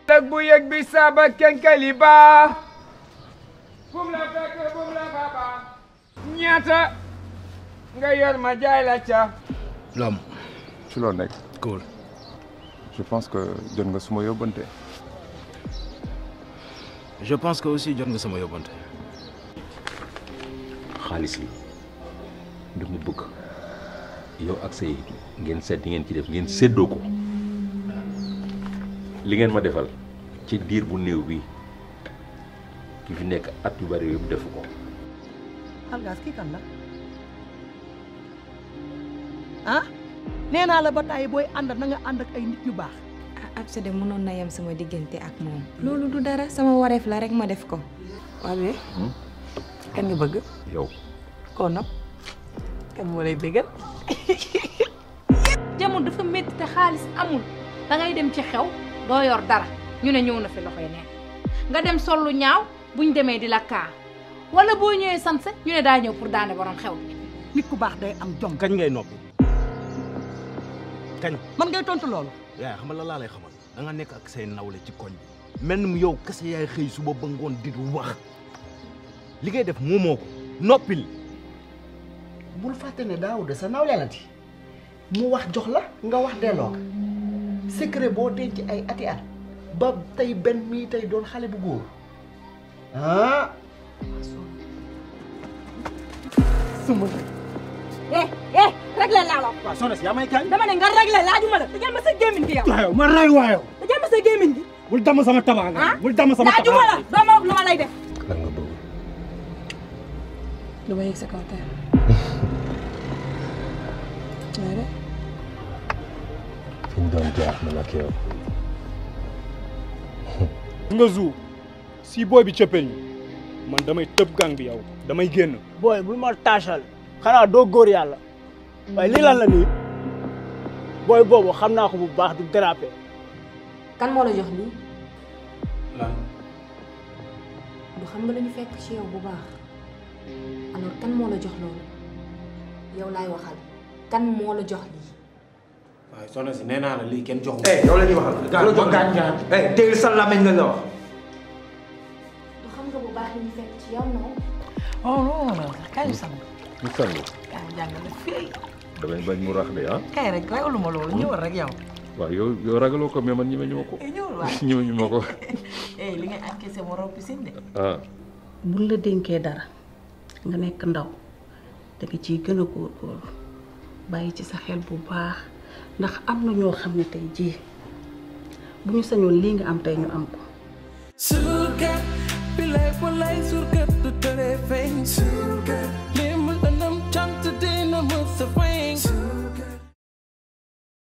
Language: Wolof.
lëg bu yëg bi saaba kenkali baa fum la fekk fum la baba ñaata nga yor ma jaay la ca L'homme. ci loo nekk Cool. je pense que jot nga suma yóbbante Je pense que aussi jot nga sama yóbbante. xaalis bi dama bëgg yow ak say ngeen seet di ngeen ci def ngeen séddoo ko li ngeen ma defal ci diir bu néew bi ki fi nekk at yu bari yëpp defu ko algaas kii kan la ah nee naa la ba tàyyi booy ànd na nga ànd ak ay nit yu baax ah Absa de mënoon na yem sama diggante ak moom. loolu du dara sama wareef la rek ma def ko. waaw mais kan nga bëgg yow koo nopp kan moo lay bëggal jamono dafa métti te xaalis amul da ngay dem ci xew doo yor dara ñu ne ñëw na fi loxoy neen nga dem sol lu ñaaw buñ demee di la kaa wala boo ñëwee sanse ñu ne daa ñëw pour daane borom xew bi nit ku baax day am jom kañ ngay noppi kañ. man ngay tontu loolu yaay xam nga la laa lay xamal da nga nekk ak say nawle ci koñ bi. mel ni mu yow kese yaay xëy suba ba ngoon di wax li ngay def moomoo ko noppil. bul fàtte ne Daouda sa nawle la ti mu wax jox la nga wax delloo ko secret boo denc ay ati at ba tey benn mii tey doon xale bu góor ah suma eh eh réglé laa la waaw soxna si yaa may kañ. dama ne nga réglé laajuma la tëjal ma sa gémmiñ gi yow waaw ma ray waayo. tëjal ma sa gémmiñ gi bul damm sama tabaanga. ah bul damm sama laajuma la doo ma wax lu ma lay def lan nga bëgg du ma yëg sa kaw tey. fi ñu doon jaar man ak yow nga zoo si booy bi cëppel ñu man damay tëb gang bi yow damay génn booy bul ma taasal xanaa doo góor yàlla waaye lii lan la nii booy boobu xam naa ko bu baax du dérapé kan moo la jox lii. lan. du xam nga lu ñu fekk ci yow bu baax alors kan moo la jox loolu yow laay waxal kan moo la jox lii. waaye soxna si nee naa la lii kenn joxu eh yow la ñuy waxal Gaañ ma gaañ gaañ. eh teel sa làmmiñ la la wax du xam nga bu baax li ñu fekk ci yow noonu. oh non non kaay sang ñu sangu kaay jàng la fii damay bañ mu rax de ah kaay rek ragaluma loolu ñëwal rek yow waaw yow yow ragaloo ko mais man ñeme ñu ma ko eh ñëwal waay ñeme ñu ma ko eh li ngay encaissé moo raw piscine de ah buñ la dénkee dara nga nekk ndaw da nga ciy gën a góorgóorlu bàyyi ci sa xel bu baax ndax am na ñoo xam ne tey jii bu ñu sañoon lii nga am tey ñu am ko surga bilay walay surga